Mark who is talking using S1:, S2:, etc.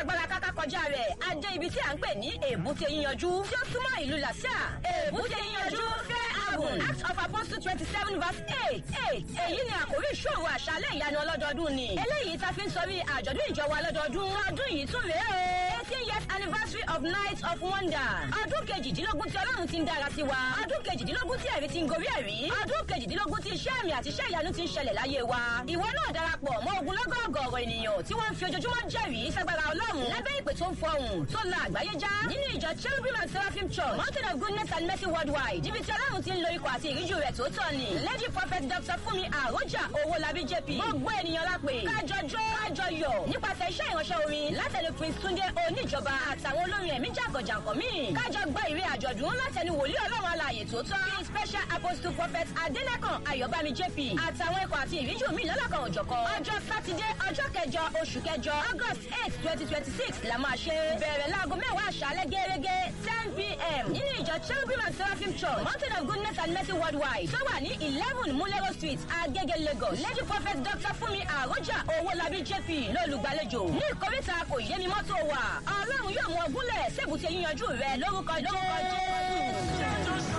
S1: agbára káká kọjá rẹ̀ adé ibi tí à ń pè ní èbúté yíyanjú tí ó súnmọ́ ìlú làṣà èbúté yíyanjú fẹ́ àgùn act of apostle twenty seven verse eight eight èyí ni àkórí ìṣòro àṣálẹ̀ ìyanu ọlọ́dọọdún ni eléyìí ta fi ń sọ bí àjọ̀dún ìjọba ọlọ́dọọdún ọdún yìí tún rèé o eighteen years anniversary of night of wonder ọdún kejìdínlógún tí ọlọ́run ti ń dára sí wa ọdún kejìdínlógún tí ẹ̀rí ti ń gorí ẹ̀rí ọdún kejìdínlógún tí iṣẹ́ àmì àti iṣẹ́ ìyanu ti ń ṣẹlẹ̀ láyé wa ìwọ náà darapọ̀ mọ́ ogunlọ́gọ̀ ọ̀gọ̀ọ̀rọ̀ ènìyàn tí wọ́n ń fi ojoojúmọ́ jẹ́rìí sagbara ọlọ́run lábẹ́ ìpè tó ń fọhùn tó la àgbáyé já nínú ìjọ cherubim and seraphim church mountain of goodness and mercy worldwide níbi tí ọlọ́run ti ń lo ikọ̀ àti ìríjú rẹ̀ tó tọ́ ni lady prophet dr fúnmi àròjà owólabí jp gbogbo ènìyàn lápè kájọ jó kájọ yọ̀ nípasẹ̀ iṣẹ́ ìránṣẹ́ orin látẹnu prince túndé oníjọba àtàwọn olórin ẹ̀mí jàgọ̀jàgọ̀ míì kájọ gbọ́ ìwé àjọ̀dún látẹnu wòlíì ọlọ́run alààyè tó tọ́ bíi special apostle prophet adélẹ́kàn ayọ̀bámi jp àtàwọn ikọ̀ àti ìríjú mi lọ́lọ́kan òjọ̀kan ọjọ́ sátidé ọjọ́ kẹjọ oṣù kẹjọ august eight twenty twenty six la máa ṣe bẹ̀rẹ̀ láago mẹ́wàá àṣálẹ́ gẹ́gẹ́ ten pm nínú ìjọ cherubim and seraphim church mountain of goodness and mercy worldwide tó wà ní eleven mulero street agege lagos lady prophet dr fúnmi àròjà owólabí jp lólùgbàlejò ní ìkórìtà kò yé mi mọ́tò wà ọlọ́run yóò mú ọgúnlẹ̀ sébùté yíyanjú rẹ lórúkọ lórúkọ jésù.